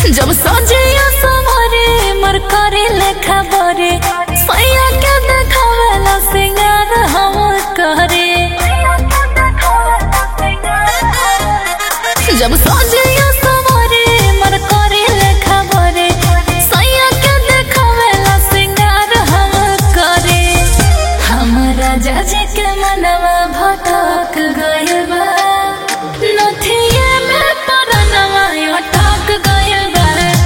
जब सजिया सवरे मर करे लेखा बरे सैया के देखावेला सिंगार हम करे जब सजिया सवरे मर करे लेखा बरे सैया के देखावेला सिंगार हम करे हमरा जाजे के मनवा भटक गइल बा नथिए में परनवा अटक गइल बा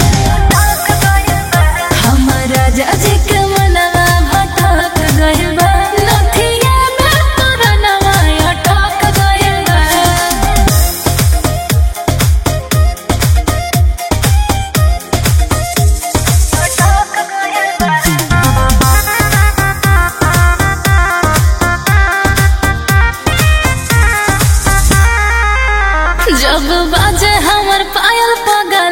हमरा जाजे के मनवा भटक गइल बा नथिए में परनवा अटक गइल बा जब बाजे हमर पायल पगल